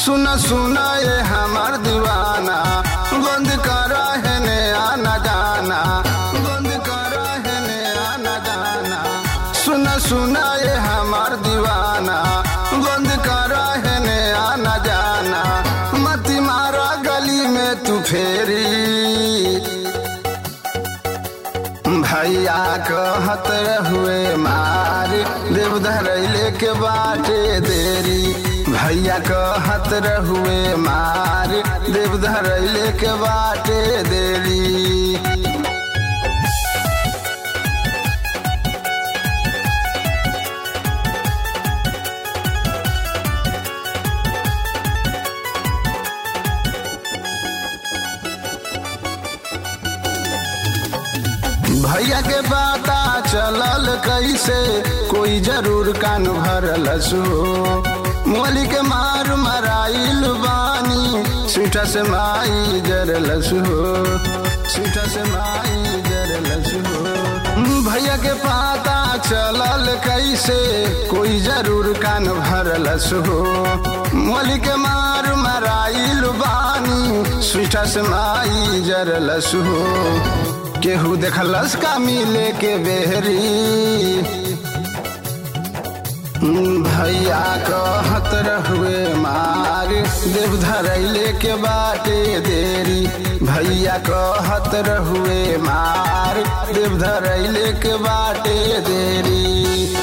सुन सुन ये हमार दीवाना बंद कर है ने आना जाना बंद कर है ने आना जाना सुन सुन ये हमार दीवाना बंद कर है ने आना जाना मती मारा गली में तू फेरी भैया कहत हुए मार देवधर लेके बाटे देरी भैया कहत रहुए मार देवधर लेके बाटे देरी भैया के पता चलल कैसे कोई जरूर कान भरल सो मोली के मार मराइल बानी सीठा से माई जरल सो सीठा से माई जरल सो भैया के पता चलल कैसे कोई जरूर कान भरल सो मोली के मार मराइल बानी सीठा से माई जरल सो केहू देखलस का मिले के बेहरी भैया कहत रहुए मार देवधर लेके बाटे देरी भैया कहत रहुए मार देवधर लेके बाटे देरी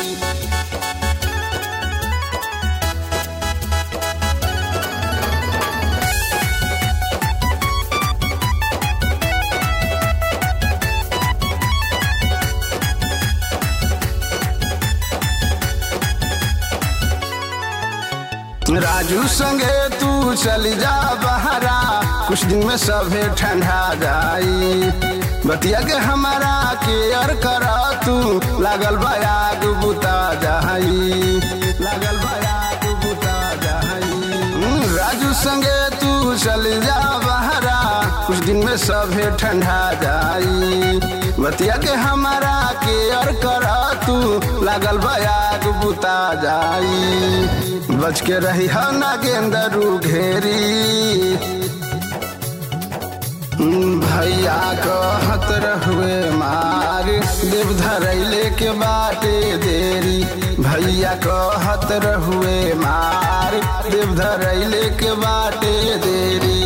राजू संगे तू चली जा बहरा कुछ दिन में सभे ठंडा जाई बतिया के हमारा केयर करा तू लागल बयाग बुता जाई लागल बयाग बुता जाई राजू संगे तू चली जा बहरा कुछ दिन में सभे ठंडा जाई बतिया के हमारा केयर करा तू लागल बयाग बुता जाई बच के रही है ना गेंदरू घेरी भैया कहत रहुए मार देवधर लेके बाटे देरी भैया कहत रहुए मार देवधर लेके बाटे देरी